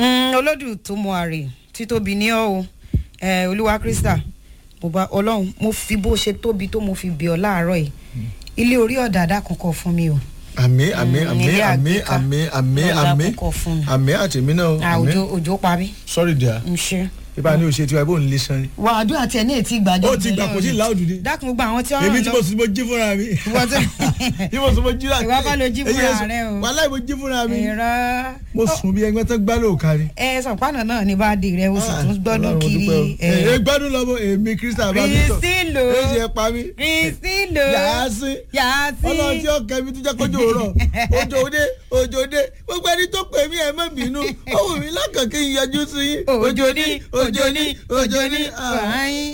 olódù tó mọ àrè títóbi ní ọ o ẹ olúwa krista mo bá ọlọ́run mo fi bó ṣe tóbi tó mo fi bì ọ́ láàárọ̀ yìí ilé orí ọ̀dàdà kankan fún mi o àmì àmì Mm, àmì ilé àmì àgbéká. àmì àmì Ọ̀dà àmì kọ̀ọ̀kan fún mi. àmì àtẹ̀mí náà Ah, àmì òjò òjò pa mí sorry dear n ṣe. ibà ní òṣèlú tiwa ibò ń lé sanni. wà á dún àti ẹ̀ ní ètí ìgbàjọ́ ó ti gbà kò sí láòdù ni dákun gbogbo àwọn tí wọ́n èmi ràn tí lọ- mo sùn mo jí fúnra mi Ìwọ tí- tí mo sùn mo jí láti. Ìwọ bá lo jí fúnra rẹ o. wàhálà mo jí fúnra mi ẹ̀rọ mo sùn bí ẹgbẹ́ tó gbá lóòka ni. ẹ sọ̀pánà náà ní bá dé rẹ o sì tún gbọ́dún kiri ẹ gbádùn lọ́mọ èmi krista bá mi tọ̀ Rìsílò. ẹ ṣe pa mí rìsílò yàásí yàásí ọlọ́run tí ó kẹ́ mi tó jẹ́ kójú òrọ̀ òjò òde òjò òde gbogbo ẹni tó pè mí ẹ má bínú ó wù mí lọ́kàn kí n yọjú sí yín òjò ní òjò ní òjò ní ah. wàáyín.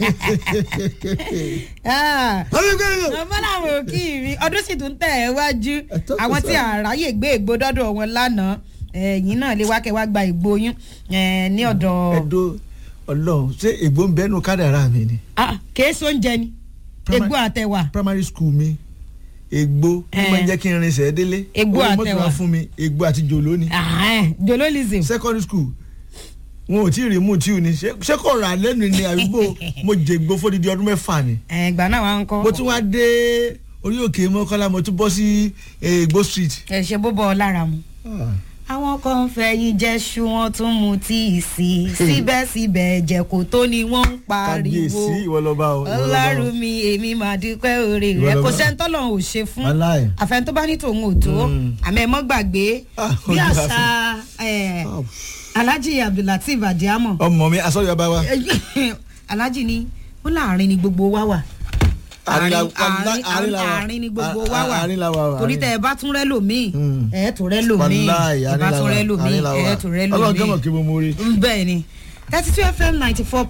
Ọlọ́gbẹ́rẹ́. ọmọ làwọn òkì mi ọdún sì tún tẹ̀ ẹ́ wájú Ẹ̀tọ́ kò àwọn tí sọ. àráyè gbé ègbó dọ́dọ̀ wọn lánàá ẹ̀yìn náà lè wá kẹ́ wá gba ìgbóyún eh, ní ọ̀dọ̀ ẹ̀dọ́ ọlọ́run ṣé ègbó ń bẹ́nu kádàrá mi ni Ah, kèésì oúnjẹ ni Primary- egbò àtẹwà primary school mi ègbó ó Eh. máa ń jẹ́ kí n rinṣẹ́ délé Ègbó Owó mọ́tò àtẹwà. wá fún mi ègbó àti jòló ni jololism secondary school wọn ò tí ì rí mú tí ò ní ṣé ṣé kò rà lẹ́nu ni àbíbò mo jègbó fódìdí ọdún mẹ́fà ni ẹgbà náà wà ń kọ́ mo tún wá dé orí òkè mọ́kànlá mo tún bọ́ sí ègbó street. ẹ ṣe bó bọ́ ọ lára mu. àwọn kan ń fẹ̀yìn jẹ́ṣu wọn tún mu tíì sí i síbẹ̀síbẹ̀ ẹ̀jẹ̀ kò tó ni wọ́n ń pariwo kábíyèsí ìwọ lọ́ba o ìwọ lọ́ba o. ọlọ́run mi èmi máa dúpẹ́ oore Ìwọ rẹ lọ́ba. kò sẹ́ńtọ́lọ̀ ò ṣe fún Wàláì. àfẹn tó bá ní tòun ò tó Mm. àmọ́ ẹ mọ́ gbàgbé Ah, bí ojú àṣà àfin. eh, Ah, alhaji abdulateef adiamo ọmọ mi asọ́yọ̀ bá wa. alhaji ni ó láàrin ni gbogbo wa wà Àárín la- àárín àárín la wà. àárín ni gbogbo À- wa wà àárín la wà, torí àárín. tẹ ẹ bá tún rẹ lòmíì Mm. ẹ tún rẹ lòmíì wàláì ẹ bá tún rẹ lòmíì ẹ tún rẹ ọlọ́run kẹ́mọ̀ lòmíì kí mo mú rí. bẹ́ẹ̀ ni thirty two fm ninety four